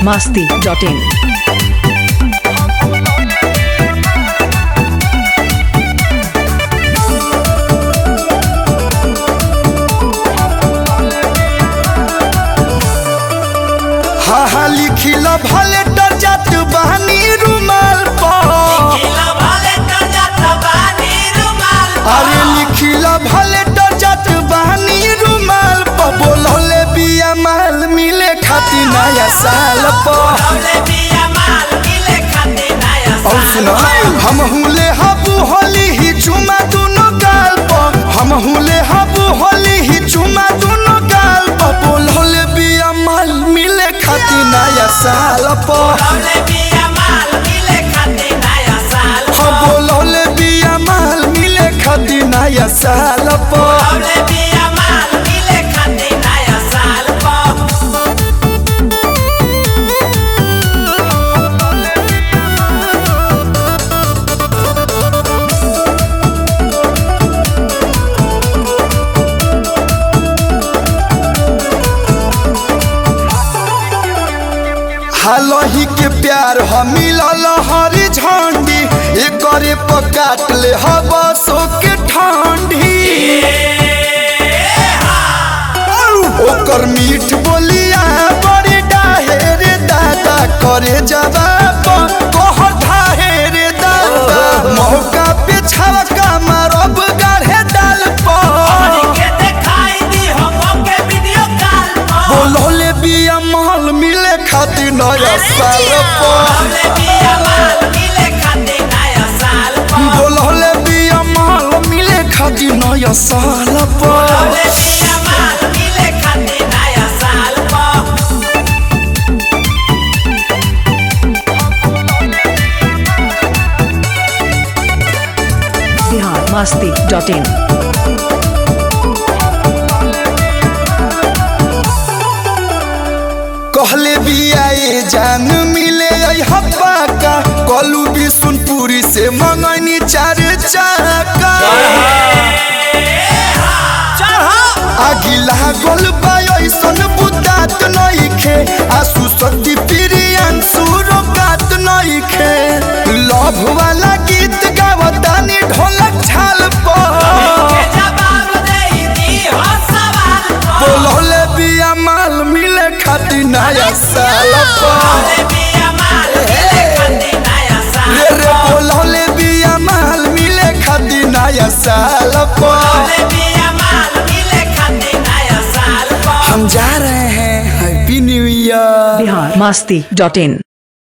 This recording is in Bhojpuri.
masti.in. हा हा लिखिल भले डरजत बहनी रुमाल पर अरे लिखिल भले डरजत बहनी रुमाल पर बोलले बिया माल मिले खाती नया साल पर और सुनो हम हुले हबू होली ही चुमा दोनों गाल पर हम हुले हबू होली ही चुमा दोनों गाल पर बोलले बिया माल मिले खाती नया साल पर हम बोलले बिया माल मिले खाती नया साल पर हालही के प्यार हम मिलल हरी झंडी एकरे पर काट ले हवा सो के ठंडी ओकर मीठ बोलिया बड़ी डाहे रे दादा करे जवाब कह ढाहे रे दादा मौका पे छवका मारब गाढ़े डाल पर बोलले बिया माल मिले खातिर नया साल पर बोलले बिया माल मिले खातिर नया साल पर Bihar masti.in. कहले बिया ये जान मिले हब्बा का कलू बिशुनपुरी से मंगनी चार चाका आगिला गोल बायसन बुतात नइखे आसु शक्ति प्रियन सुरगात नइखे लव वाला गीत गावतानी ढोलक छाल पर बोलले बिया माल मिले खाती नया साल पर रे रे बोलले बिया माल मिले खाती नया साल पर हम जा रहे हैं happy new year Bihar masti.in.